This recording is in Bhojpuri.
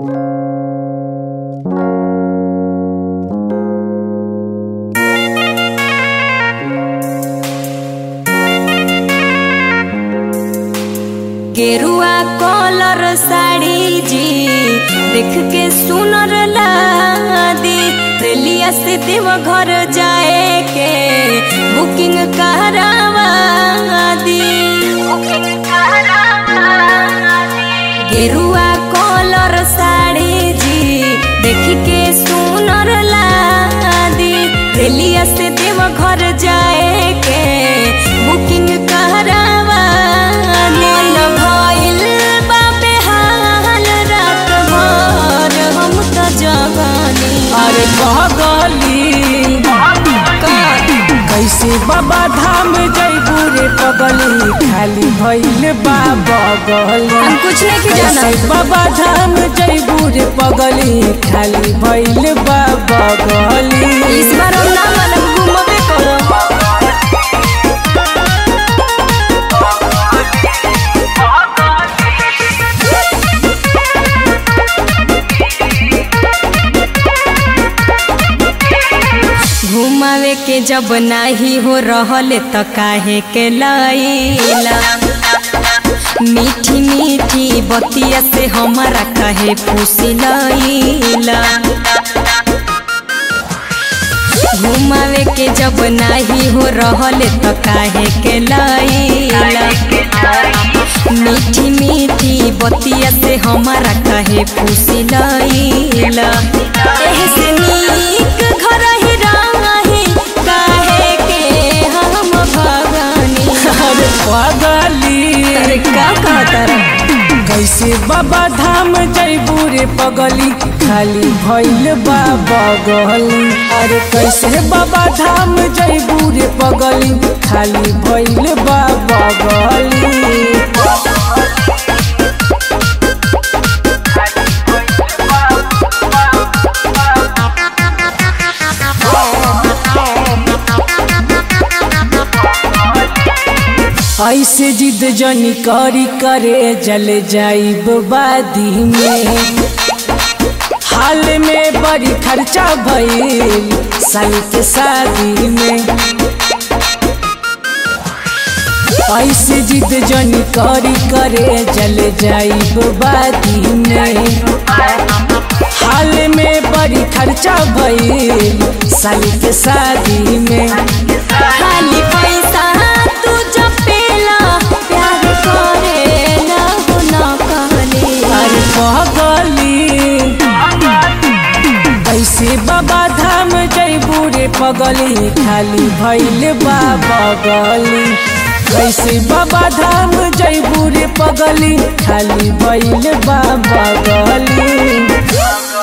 गेरुआ कलर साड़ी जी देख के सुनर लादी रेलिया से देव घर जाए के बुकिंग करावा दी गेरुआ कलर साड़ी जी देख के सुनर लादी रेलिया से देव घर जाए के बुकिंग करावा मन भइल बा बेहाल रात भर हम त जगानी अरे बगली कैसे बाबा धाम जैबू रे पगली खाली भइल बा बगली हम कुछ नहीं के जाना। कैसे बाबा धाम जैबू रे पगली खाली भइल बा बगली इस बार हम ना मानब घूमबे करब घुमावे के जब नाही हो रहल त काहे के लैला मीठी मीठी बतिया से हमारा काहे फूसी लैला घुमावे के जब नाही हो रहल त काहे के लैला मीठी मीठी बतिया से हमारा काहे फूसी लैला एह से नीक घर ही रही काहे के हम भगानी अरे पगली अरे का कहता रे कैसे बाबा धाम जैबू रे पगली खाली भइल बा बगली अरे कैसे बाबा धाम जैबू रे पगली खाली भइल बा बगली ऐसे जिद जनी करी करे जल जाइब बादी में हाल में बड़ी खर्चा भइल साल के शादी में ऐसे जिद जनी करी करे जल जाइब बादी में हाल में बड़ी खर्चा भइल साल के शादी में खाली पैसा तू जपेला प्यार करे ना हो ना कहले अरे पगली ऐसे बाबा धाम जैबू रे पगली खाली भैल बा बगली कैसे बाबा धाम जैबू रे पगली खाली भैल बा बगली